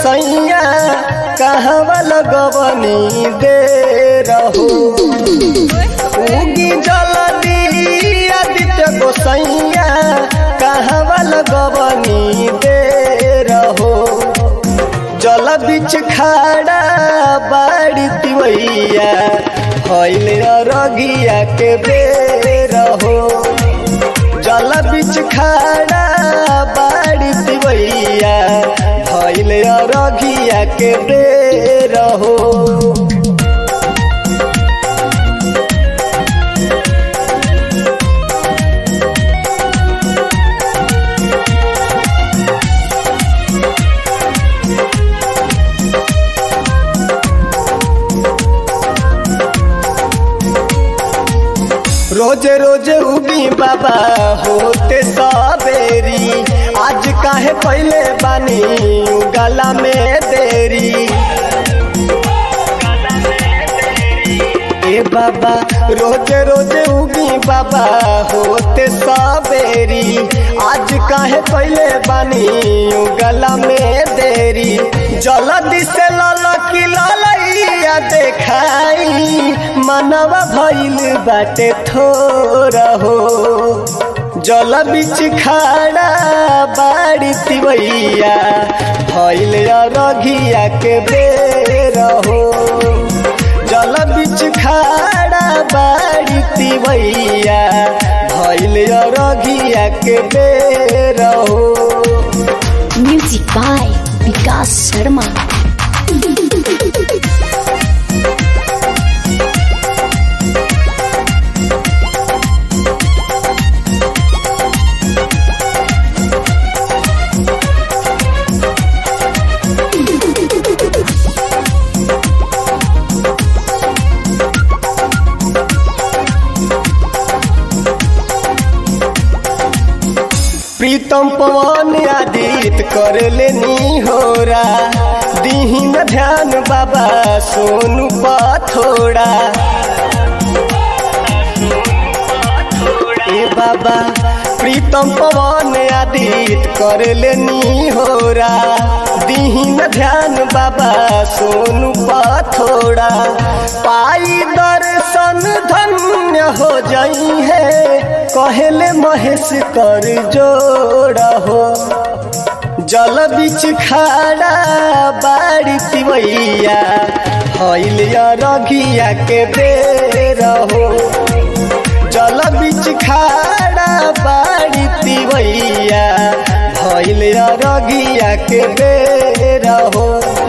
सैया कहवा लगवनी दे रहो उगी जलदी आदित्य गोसैया कहवा लगवनी दे रहो जल बिच खाड़ा बाड़ी तिवैया हईल रगिया के बेर हो जल बिच खाड़ा बाड़ी तिवैया हईल रगिया के बेर हो रोज रोज उगी बाबा होते सबेरी आज काहे पहले बानी गला में देरी ए बाबा रोज रोज उगी बाबा होते सबेरी आज काहे पहले बानी गला में देरी जल्दी से ललकी ललैया देखाई मनवा भइल बाटे थोरा हो जल बिच खाड़ा बाड़ी तिवैया भइल रघिया के बेर हो जल बिच खाड़ा बाड़ी तिवैया भइल रघिया के बेर हो Music by Vikas Sharma. प्रीतम पवन आदित कर लेनी होरा दीहिन ध्यान बाबा सोनू पथोड़ा ए बाबा प्रीतम पवन आदित कर लेनी होरा दीहिन ध्यान बाबा सोनू पथोड़ा पाई दर्शन धन्य हो जाई है कहले महेश कर जोड़ा हो जल बिच खाड़ा बाड़ी तिवैया हईल रघिया के बेर हो जल बिच खाड़ा बाड़ी तिवैया भइल रगिया के बेर हो